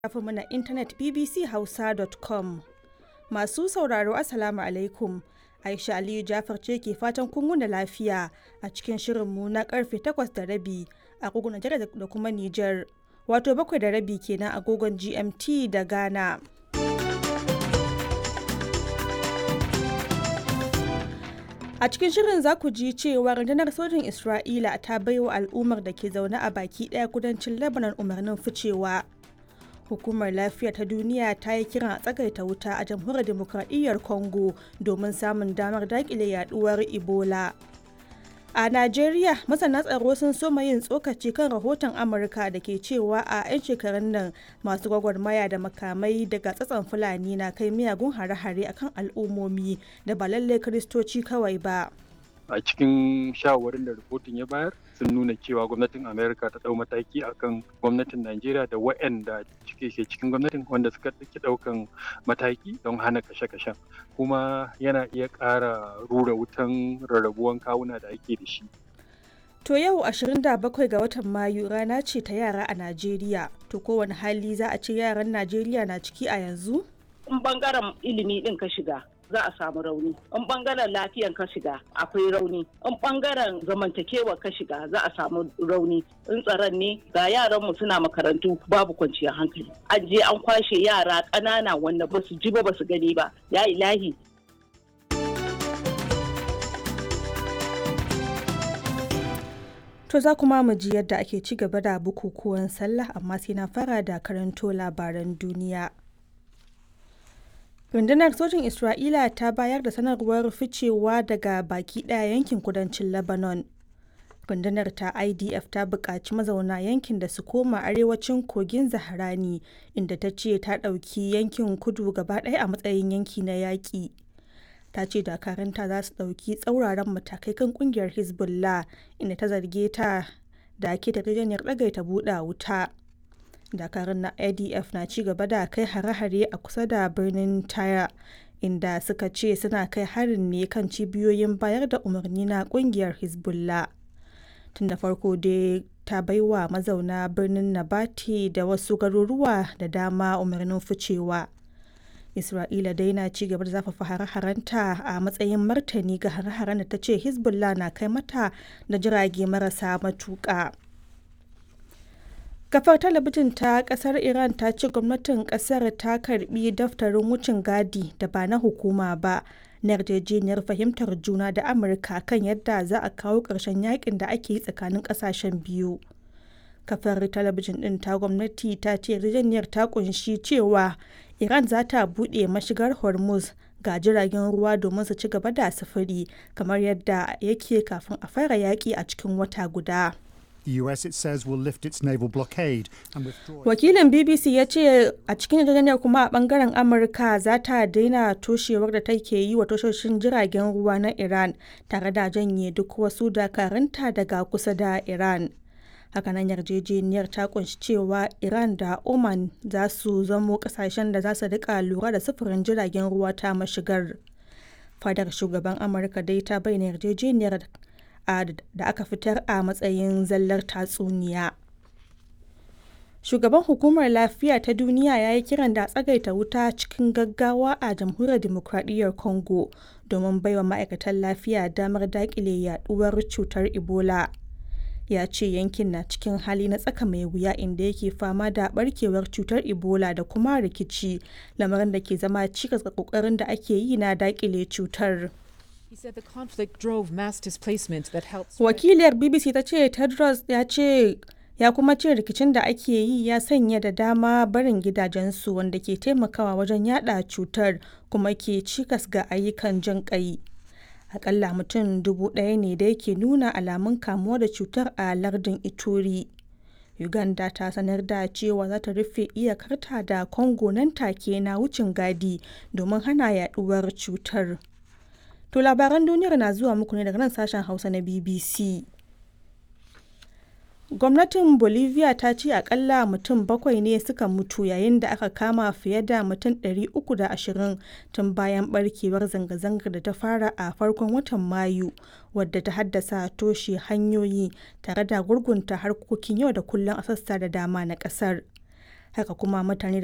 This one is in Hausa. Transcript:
shafinmu na intanet bbchausa.com. Masu sauraro Assalamu alaikum. Aisha Aliyu Jafar ce ke fatan kun wuni lafiya a cikin shirinmu na karfe 8 da rabi agogon Najeriya da kuma Nijar. Wato bakwai da rabi kenan agogon GMT da Ghana. A cikin shirin za ku ji cewa rundunar sojin Isra'ila ta baiwa al'ummar da ke zaune a baki ɗaya kudancin Lebanon umarnin ficewa. Hukumar Lafiya ta Duniya ta yi kiran a tsagaita wuta a jamhuriyar demokradiyyar Congo domin samun damar daƙile yaduwar Ebola. A Najeriya, masana tsaro sun soma yin tsokaci kan rahoton Amurka da ke cewa a 'yan shekarun nan masu gwagwarmaya da makamai daga tsatson Fulani na kai miyagun hare-hare akan al'ummomi da ba lallai Kiristoci kawai ba. a cikin shawarwarin da rahoton ya bayar sun nuna cewa gwamnatin amerika ta dau mataki akan gwamnatin najeriya da waɗanda cike ke cikin gwamnatin wanda suka ɗauki ɗaukan mataki don hana kashe-kashen kuma yana iya ƙara rura wutan rarrabuwan kawuna da ake da shi To yau 27 ga watan Mayu rana ce ta yara a Najeriya. To kowane hali za a ce yaran Najeriya na ciki a yanzu? In bangaren ilimi ɗin ka shiga, za a samu rauni in bangaren lafiyan ka shiga akwai rauni in bangaren zamantakewa ka shiga za a samu rauni in tsaron ne ga yaran mu suna makarantu babu kwanciyar hankali an je an kwashe yara ƙanana wanda ba su ji ba ba su gani ba ya ilahi To za kuma mu ji yadda ake ci gaba da bukukuwan sallah amma sai na fara da karanto labaran duniya. rundunar sojin isra'ila ta bayar da sanarwar ficewa daga baki daya yankin kudancin lebanon rundunar ta idf ta buƙaci mazauna yankin da su koma arewacin kogin zaharani inda ta ce ta ɗauki yankin kudu gaba ɗaya a matsayin yanki na yaƙi ta ce dakaranta za su ɗauki tsauraran matakai kan ƙungiyar hezbollah inda ta zarge ta da ke yarjejeniyar ɗagaita buɗe wuta dakarun na adf na ci gaba da kai hare-hare a kusa da birnin taya inda suka ce suna kai harin ne kan cibiyoyin bayar da umarni na kungiyar hezbollah tun da farko dai ta baiwa mazauna birnin nabati da wasu garuruwa da dama umarnin ficewa isra'ila dai na ci gaba da zafafa hare-harenta a matsayin martani ga hare-haren da ta ce hezbollah na kai mata da jirage marasa matuƙa. kafar talabijin ta kasar iran ta ce gwamnatin kasar ta karbi daftarin wucin gadi da ba na hukuma ba na yarjejeniyar fahimtar juna da amurka kan yadda za a kawo ƙarshen yakin da ake yi tsakanin ƙasashen biyu kafar talabijin ɗin ta gwamnati ta ce yarjejeniyar ta kunshi cewa iran za ta buɗe mashigar hormuz ga jiragen ruwa domin su ci gaba da sufuri kamar yadda yake kafin a fara yaƙi a cikin wata guda. The US, it says, will lift its naval blockade and withdraw. Wakilin BBC ya ce a cikin yarjejeniyar kuma a bangaren Amurka za ta daina toshewar da take yi wa tashoshin jiragen ruwa na Iran tare da janye duk wasu dakarunta daga kusa da Iran. Hakanan yarjejeniyar ta kunshi cewa Iran da Oman za su zamo kasashen da za su rika lura da sufurin jiragen ruwa ta mashigar. Fadar shugaban Amurka dai ta bayyana yarjejeniyar da aka fitar a matsayin zallar tatsuniya. Shugaban Hukumar Lafiya ta Duniya ya yi kiran da tsagaita wuta cikin gaggawa a Jamhuriyar Dimokuraɗiyyar Congo domin baiwa ma'aikatan lafiya damar daƙile yaduwar cutar Ebola. Ya ce yankin na cikin hali na tsaka mai wuya inda yake fama da barkewar cutar Ebola da kuma rikici, lamarin da ke zama cikas ga ƙoƙarin da ake yi na daƙile cutar. He said the conflict drove mass displacement that helped. Wakiliyar BBC ta ce Tedros ya ce ya kuma ce rikicin da ake yi ya sanya da dama barin gidajensu wanda ke taimakawa wajen yada cutar kuma ke cikas ga ayyukan jin kai. Akalla mutum dubu ɗaya ne da yake nuna alamun kamuwa da cutar a lardin Ituri. Uganda ta sanar da cewa za ta rufe iyakarta da Congo nan take na wucin gadi domin hana yaduwar cutar. To labaran duniyar na zuwa muku ne daga nan sashen Hausa na BBC. Gwamnatin Bolivia ta ce akalla mutum bakwai ne suka mutu yayin da aka kama fiye da mutum 320 tun bayan barkewar zanga-zangar da ta fara a farkon watan Mayu wadda ta haddasa toshe hanyoyi tare da gurgunta harkokin yau da kullum a sassa da dama na kasar. haka kuma mutane